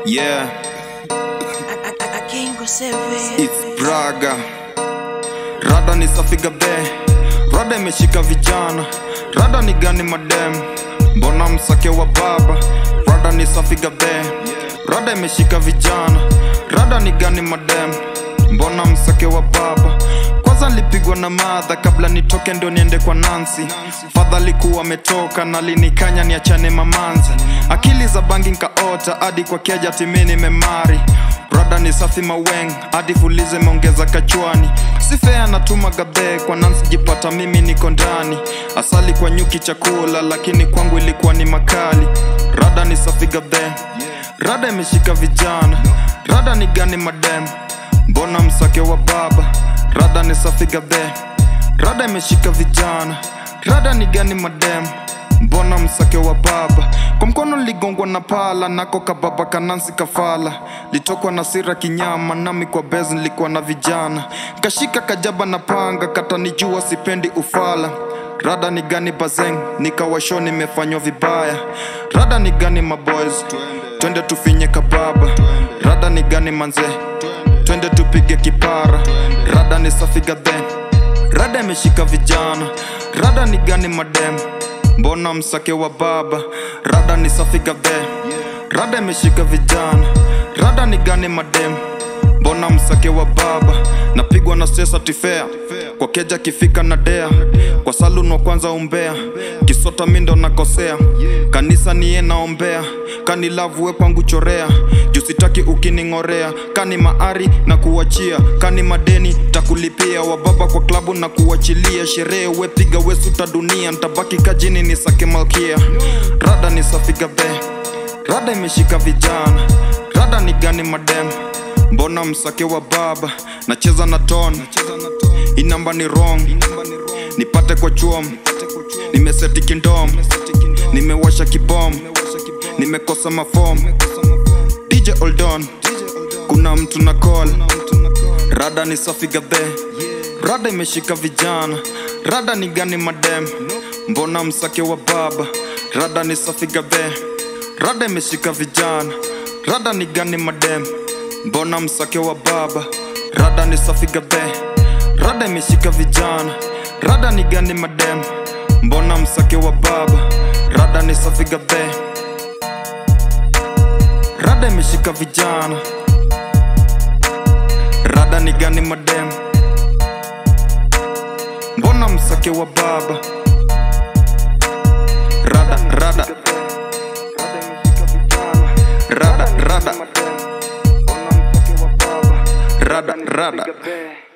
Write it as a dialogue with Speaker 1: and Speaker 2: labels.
Speaker 1: Yeah, it's Braga. Rada ni safi gabe, rada imeshika vijana, rada ni gani madem, mbona msake wa baba, rada ni safi gabe, rada imeshika vijana, rada ni gani madem, mbona msake wa baba kwanza nilipigwa na madha kabla nitoke ndio niende kwa Nancy. Fadha alikuwa ametoka na linikanya niachane mamanzi. Akili za bangi nkaota hadi kwa keja timini memari. Rada ni safi maweng hadi fulize meongeza kachwani. Sifea natuma gabe kwa Nancy jipata mimi niko ndani. Asali kwa nyuki chakula lakini kwangu ilikuwa ni makali. Rada ni safi gabe. Rada imeshika vijana. Rada ni gani madem? Mbona msake wa baba? Rada ni safi gabe, rada imeshika vijana, rada ni gani madem, mbona msake wa baba? Kwa mkono ligongwa na pala, nako kababa kanansi kafala, litokwa na sira kinyama, nami kwa bezi nilikuwa na vijana, kashika kajaba na panga, katanijua sipendi ufala Rada ni gani bazeng, nikawasho nimefanywa vibaya. Rada ni gani maboys, twende tufinye kababa. Rada ni gani manze, twende tupige kipara. Rada ni safi gadhe, rada imeshika vijana. Rada ni gani madem, mbona msake wa baba? Rada ni safi gadhe, rada imeshika vijana. Rada ni gani madem, mbona msake wa baba? Napigwa na stress atifea kwa keja kifika na dea kwa salun wa kwanza umbea kisota mindo nakosea kanisa niye naombea kani lavu we kwangu chorea jusitaki ukining'orea kani maari na kuachia kani madeni takulipia wababa kwa klabu na kuachilia sherehe wepiga wesuta dunia ntabaki kajini ni sake malkia rada ni safi gabe rada imeshika vijana rada ni gani madem mbona msake wa baba nacheza na ton hii namba ni wrong nipate kwa chuom nimeseti kindom nimewasha kibom nimekosa mafom dj oldon kuna mtu na call rada ni safi gabe rada imeshika vijana rada ni gani madem mbona msake wa baba rada ni safi gabe rada imeshika vijana rada ni gani madem mbona msake wa baba rada ni safi gabe rada imeshika vijana rada ni gani madem mbona msake wa baba rada ni safi gabe rada imeshika vijana rada ni gani madem mbona msake wa baba rada rada rada rada rada rada